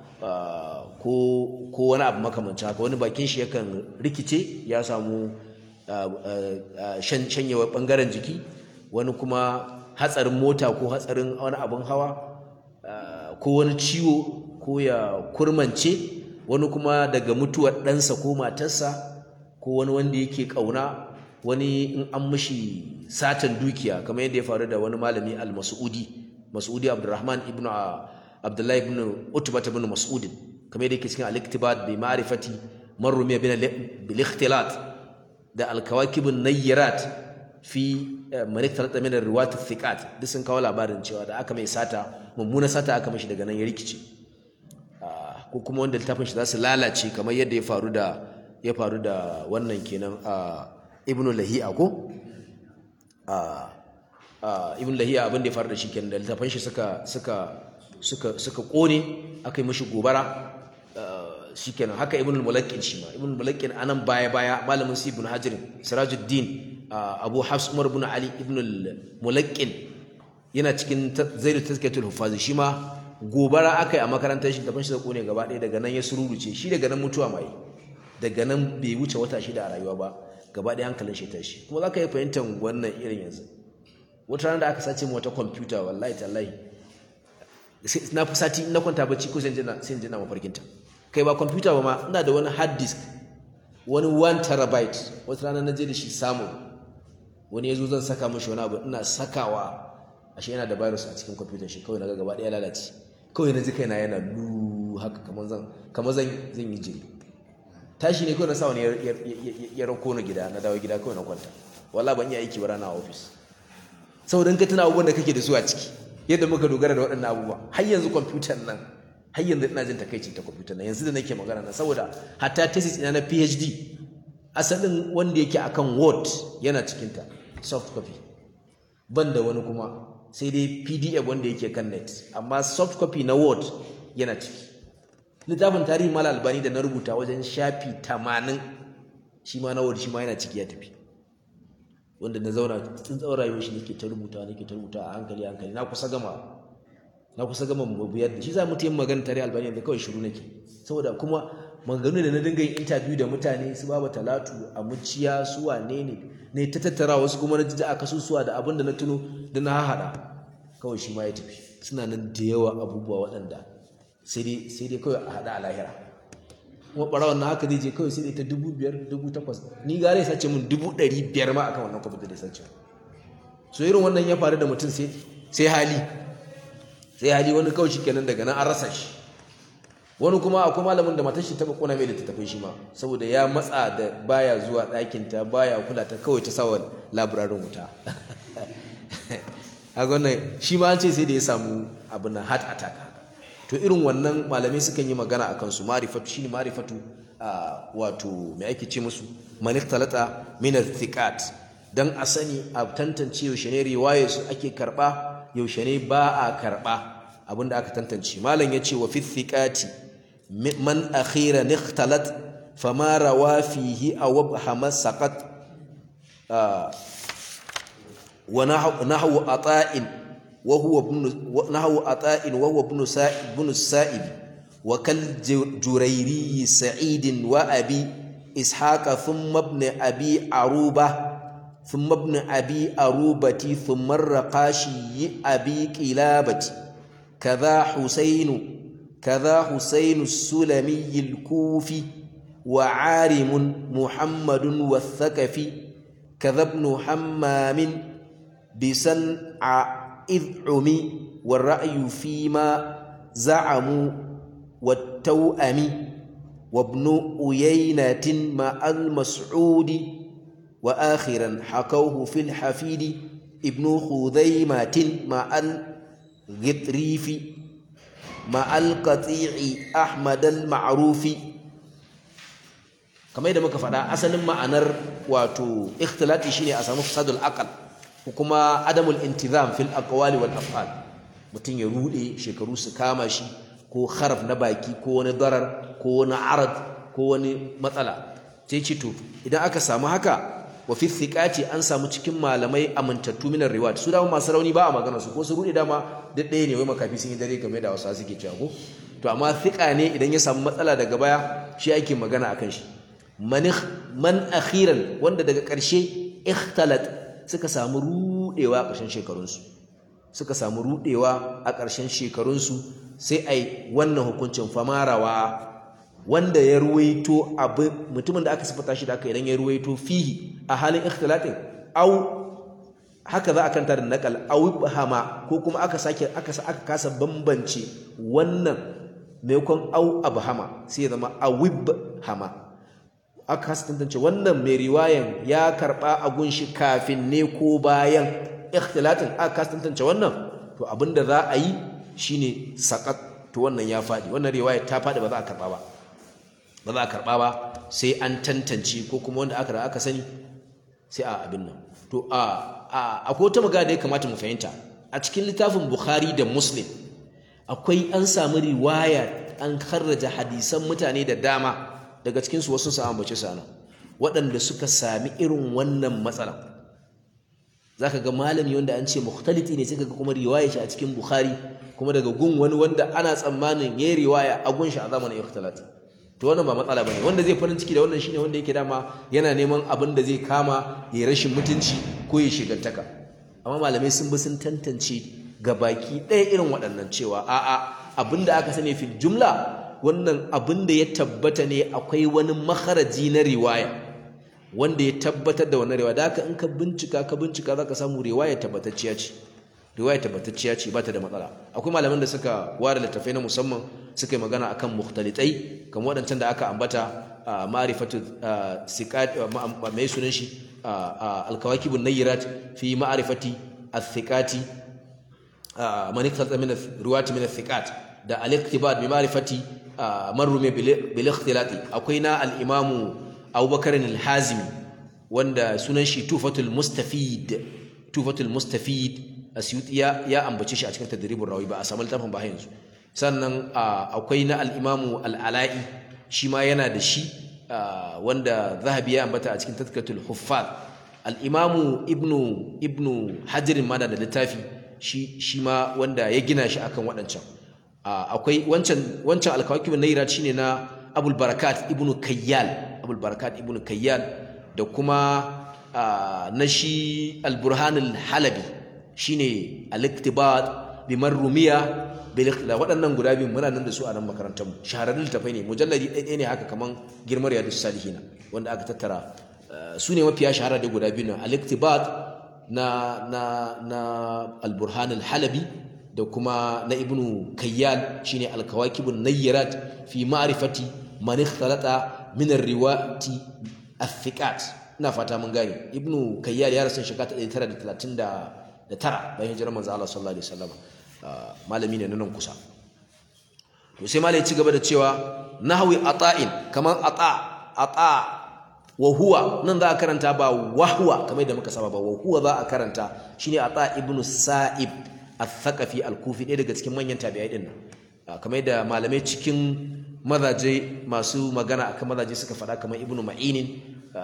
ko wani abu makamancin haka wani bakin shi yakan rikice ya samu shanyewar ɓangaren jiki wani kuma hatsarin mota ko hatsarin wani abin hawa ko wani ciwo ko ya kurmance wani kuma daga mutuwar ɗansa ko matarsa ko wani wanda yake ƙauna wani in an mishi satan dukiya kamar yadda ya faru da wani malami al-mas'udi mas'udi abdurrahman ibnu abdullahi ibn utbah ibn mas'ud kamar yadda yake cikin al-iktibat bi ma'rifati man rumiya bil ikhtilat da al-kawakib an-nayyirat fi man ikhtalata min ar-riwat thiqat duk sun kawo labarin cewa da aka mai sata mummuna sata aka mishi daga nan ya rikice ko kuma wanda littafin shi za su lalace kamar yadda ya faru da ya faru da wannan kenan a ibnu lahi'a ko a ibnu lahi'a abin da ya faru da shi kenan da littafin shi suka suka suka suka kone aka yi mishi gobara shikenan haka ibn al-mulaqqin shi ma ibn al-mulaqqin anan baya baya malamin si ibn hajar sirajuddin abu hafs umar ibn ali ibn al-mulaqqin yana cikin zaidu tazkiyatul hufazi shi ma gobara akai a makarantar shi tafin shi da kone gaba ɗaya daga nan ya sururuce shi daga nan mutuwa mai daga nan bai wuce wata shida a rayuwa ba gaba ɗaya hankalin shi tashi kuma za ka yi fahimtar wannan irin yanzu wata rana da aka sace mu wata kwamfuta wallahi tallahi na fi sati na kwanta bacci ko sai in jina mafarkinta kai ba kwamfuta ba ma ina da wani hard disk wani 1 terabyte wata rana na je da shi samu wani ya zo zan saka mashi wani abu ina sakawa ashe yana da virus a cikin kwamfutar shi kawai na ga gaba ɗaya lalace kawai na ji kaina yana lu haka kamar zan kamar zan zan yi jiri tashi ne kawai na sa wani ya rako na gida na dawo gida kawai na kwanta wallahi ban yi aiki ba rana a ofis saboda in ka tuna abubuwan da kake da su a ciki yadda muka dogara da waɗannan abubuwa har yanzu kwamfutar nan har yanzu ina jin takaicin ta kwamfutar nan yanzu da nake magana nan saboda hatta thesis ina na PhD asalin wanda yake akan Word yana cikin ta soft copy ban da wani kuma sai dai PDF wanda yake kan net amma soft copy na Word yana ciki littafin tarihi mala albani da na rubuta wajen shafi 80 shi ma na Word shi ma yana ciki ya tafi wanda na zauna tun tsawon rayuwar shi nake ta rubuta nake ta rubuta a hankali hankali na kusa gama na kusa gama mabuyar da shi za mu yin magana tare albani da kawai shiru nake saboda kuma maganganu da na dinga yin interview da mutane su baba talatu a muciya su wane ne ne ta tattara wasu kuma na jida a kasusuwa da abin da na tuno da na haɗa kawai shi ma ya tafi suna nan da yawa abubuwa waɗanda sai dai sai dai kawai a haɗa a lahira kuma ɓarawon na haka zai je kawai sai dai ta dubu biyar dubu takwas ni gare ya sace min dubu ɗari biyar ma akan wannan kwamfuta da ya sace so irin wannan ya faru da mutum sai hali sai hali wani kawai kenan daga nan an rasa shi wani kuma akwai malamin da matar shi taba kona mai littattafai shi ma saboda ya matsa da baya zuwa ɗakin ta baya kula ta kawai ta sawa labirarin wuta a wannan shi ma an ce sai da ya samu abin nan heart attack to irin wannan malamai sukan yi magana a kansu marifatu shine marifatu wato mai ake ce musu maniktalata min thiqat dan a sani a tantance yaushe ne riwaye su ake karba yaushe ne ba a karɓa abinda aka tantance malam ya ce wa fi thiqati man akhira nikhtalat fama rawa fihi aw wabhama saqat wa nahwu ata'in wa huwa ibn nahwu ata'in wa huwa ibn sa'ib ibn sa'ib wa kal jurayri sa'id wa abi ishaq thumma ibn abi aruba ثم ابن أبي أروبة ثم الرقاشي أبي قلابة كذا حسين كذا حسين السلمي الكوفي وعارم محمد والثقفي كذا ابن حمام بسنع إذ عمي والرأي فيما زعموا والتوأم وابن أيينة مع المسعود وآخرا حكوه في الحفيد ابن خذيمة مع الغطريف مع القطيع أحمد المعروف kamar yadda muka faɗa asalin ma'anar wato ikhtilati shine a samu fasadul aqal ko kuma adamul intizam fil aqwali wal af'al mutum ya rude shekaru su kama shi ko haraf na baki ko wani darar ko wani arad ko wani matsala sai ce to idan aka samu haka wa fi thiqati an samu cikin malamai amintattu minar riwayat su dama masu rauni ba a magana su ko su rude dama duk ɗaya ne wai makafi sun yi dare game da wasu suke cewa ko to amma thiqa ne idan ya samu matsala daga baya shi ake magana akan shi man man akhiran wanda daga ƙarshe ikhtalat suka samu rudewa a ƙarshen shekarunsu suka samu rudewa a ƙarshen shekarunsu sai ai wannan hukuncin famarawa wanda ya ruwaito abu mutumin da aka sifata shi da aka idan ya ruwaito fihi a halin ikhtilatin au haka za a kanta da nakal au hama ko kuma aka sake aka aka kasa bambance wannan maimakon au abhama sai ya zama awib hama aka kasa tantance wannan mai riwayan ya karba a gunshi kafin ne ko bayan ikhtilatin aka kasa tantance wannan to abinda za a yi shine saqat to wannan ya faɗi wannan riwaya ta faɗi ba za a karɓa ba ba za a karɓa ba sai an tantance ko kuma wanda aka aka sani sai a abin nan to a akwai wata magana da ya kamata mu fahimta a cikin littafin bukhari da muslim akwai an samu riwaya an karraja hadisan mutane da dama daga cikinsu wasu su ambace su nan waɗanda suka sami irin wannan matsala za ka ga malami wanda an ce mukhtaliti ne sai ka ga kuma riwaya shi a cikin bukhari kuma daga gun wani wanda ana tsammanin ya riwaya a gun shi a zamanin ikhtilat to wannan ba matsala bane wanda zai farin ciki da wannan shine wanda yake dama yana neman abin da zai kama ya rashin mutunci ko ya shigantaka amma malamai sun bi sun tantance ga baki ɗaya irin waɗannan cewa a'a abin da aka sani fil jumla wannan abin da ya tabbata ne akwai wani makaraji na riwaya wanda ya tabbatar da wannan riwaya da haka in ka bincika ka bincika zaka samu riwaya tabbatacciya ce riwaya tabbatacciya ce ba ta da matsala akwai malaman da suka ware littafai na musamman suka yi magana akan mukhtalitai kamar waɗancan da aka ambata ma'rifatu siqat mai sunan shi al-kawakibun nayyirat fi ma'rifati al-thiqati man ikhtata min riwayati min al-thiqat da al-iktibat bi ma'rifati man rumiya bil ikhtilati akwai na al-imamu Abubakar al-Hazimi wanda sunan shi Tufatul Mustafid Tufatul Mustafid Asyuti ya ya ambace shi a cikin tadribur rawi ba a samu littafin ba yanzu sannan akwai na al-Imamu al-Ala'i shi ma yana da shi wanda Zahabi ya ambata a cikin Tazkiyatul Huffaz al-Imamu Ibnu Ibnu Hajar ma da littafi shi shi ma wanda ya gina shi akan waɗancan akwai wancan wancan al-Kawakib an shine na Abul Barakat Ibnu Kayyal Abul Barakat Ibnu Kayyal da kuma na shi Al-Burhan al-Halabi shine al-iktibat bi marrumiya bil ikhtilaf waɗannan guda biyu muna nan da su a nan makarantar mu shahararrun littafai ne mujalladi ɗaya ne haka kaman girmar yadus salihina wanda aka tattara su ne mafiya shahara da guda biyu nan al-iktibat na na na al-burhan al-halabi da kuma na ibnu kayyal shine al-kawakibun nayyirat fi ma'rifati man ikhtalata min ar-riwati athiqat ina fata mun gane ibnu kayyal ya rasu shekara 1930 da tara bayan hijirar manzo Allah sallallahu alaihi wasallam malami ne nan kusa to sai malai ci gaba da cewa nahwi ata'in kaman ata ata wa huwa nan za a karanta ba wahwa kamar da muka saba ba wa huwa za a karanta shine ata ibnu sa'ib al-thaqafi al-kufi ɗaya daga cikin manyan tabi'ai din nan kamar da malamai cikin mazaje masu magana akan mazaje suka faɗa kamar ibnu ma'inin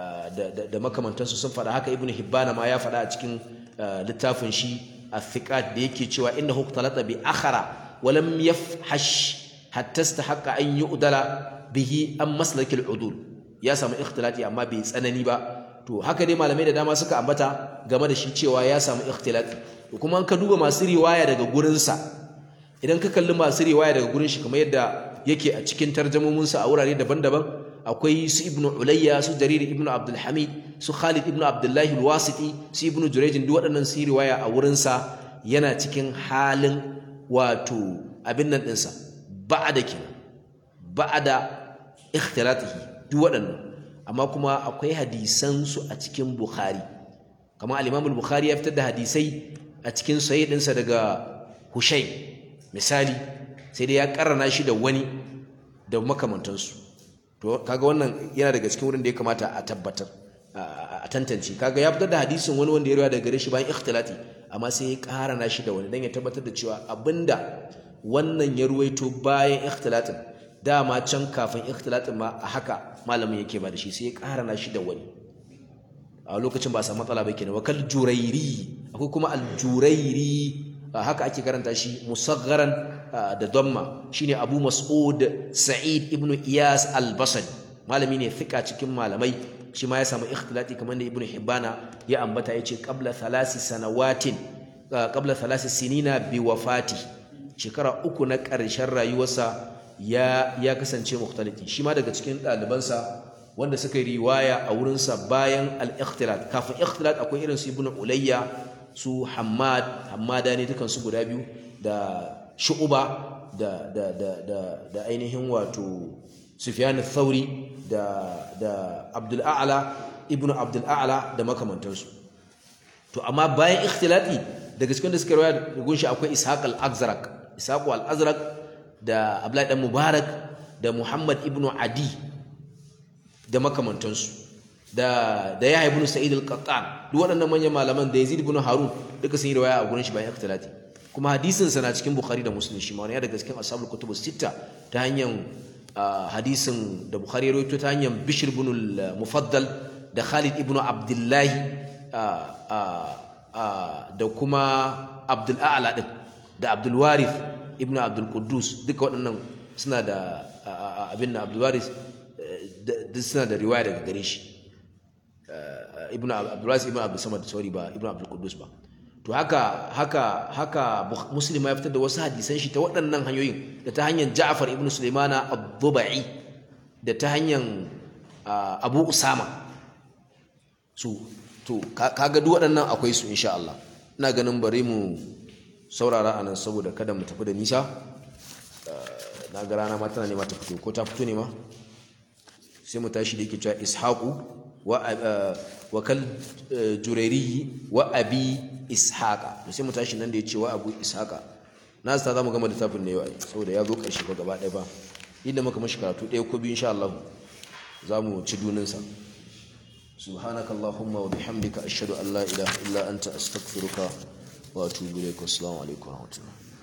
da makamantansu sun faɗa haka ibnu hibbana ma ya faɗa a cikin littafin shi الثقات da yake cewa innahu talata bi akhara wa lam yafhash hatta istahaqqa an yu'dala bihi am maslak al-udul ya samu ikhtilati amma bai tsanani ba to haka dai malamai da dama suka ambata game da shi cewa ya samu ikhtilati to kuma an ka duba masu riwaya daga gurin sa idan ka kalli masu riwaya daga gurin shi kamar yadda yake a cikin tarjamomin sa a wurare daban-daban akwai su ibnu ulayya su jarir ibnu abdul hamid su khalid ibnu abdullahi alwasiti su ibnu jurayjin duk waɗannan su riwaya a wurinsa yana cikin halin wato abin nan ɗinsa ba'ada kenan ba'ada ikhtilatihi duk waɗannan amma kuma akwai hadisan su a cikin bukhari kamar al-imam al-bukhari ya fitar da hadisai a cikin sahih ɗinsa daga hushai misali sai dai ya karrana shi da wani da makamantansu to kaga wannan yana daga cikin wurin da ya kamata a tabbatar a tantance kaga ya fitar da hadisin wani wanda ya rawa daga gare shi bayan ikhtilati amma sai ya ƙara na shi da wani dan ya tabbatar da cewa abinda wannan ya ruwaito bayan ikhtilatin dama can kafin ikhtilatin ma a haka malamin yake ba da shi sai ya ƙara na shi da wani a lokacin ba a samu matsala ba kenan wakal jurairi akwai kuma aljurairi haka ake karanta shi musaggaran da damma shine Abu Mas'ud Sa'id ibn Iyas al-Basri malami ne fika cikin malamai shi ma ya samu ikhtilati kamar da Ibn Hibbana ya ambata yace qabla thalasi sanawatin qabla thalasi sinina bi wafati shekara uku na ƙarshen rayuwarsa ya ya kasance mukhtaliti shi ma daga cikin ɗalibansa wanda suka yi riwaya a wurinsa bayan al-ikhtilat kafin ikhtilat akwai irin su Ibn Ulayya su Hammad Hammada ne dukan su guda biyu da Shu'ba da da da da da ainihin wato Sufyan al-Thawri da da Abdul A'la Ibn Abdul A'la da makamantansu to amma bayan ikhtilati daga cikin da suka riwaya da gunshi akwai Ishaq al-Azraq Ishaq al-Azraq da abdullahi dan mubarak da muhammad ibn adi da makamantansu da da yahya ibn sa'id al-qattan duk waɗannan manyan malaman da yazid ibn harun duka sun yi riwaya a gurin shi bayan ikhtilati kuma hadisin sa na cikin bukhari da muslim shi ma wani daga cikin ashabul kutub sita ta hanyar hadisin da bukhari ya rawaito ta hanyar bishr ibn al-mufaddal da khalid ibn abdullahi da kuma abdul a'la din da abdul warith ibn abdul quddus duka waɗannan suna da abin na abdul warith duk suna da riwaya daga gare shi ibn abdul warith ibn abdul samad sorry ba ibn abdul quddus ba to haka haka haka muslim ya fitar da wasu hadisan shi ta waɗannan hanyoyin da ta hanyar ja'far ibn sulaimana ad-dubai da ta hanyar abu usama su to kaga duk waɗannan akwai su insha Allah ina ganin bari mu saurara anan saboda kada mu tafi da nisa na ga rana ma tana nema ta fito ko ta fito ne ma sai mu tashi da yake cewa ishaqu wa wa kal jurairi wa abi ishaqa to sai mu tashi nan da yace wa abu ishaqa na sa za mu gama littafin ne yau saboda ya zo ƙarshe ba gaba ɗaya ba inda muka mashi karatu ɗaya ko biyu insha Allah za mu ci duninsa سبحانك اللهم وبحمدك أشهد أن لا إله إلا أنت أستغفرك وأتوب إليك والسلام عليكم ورحمة الله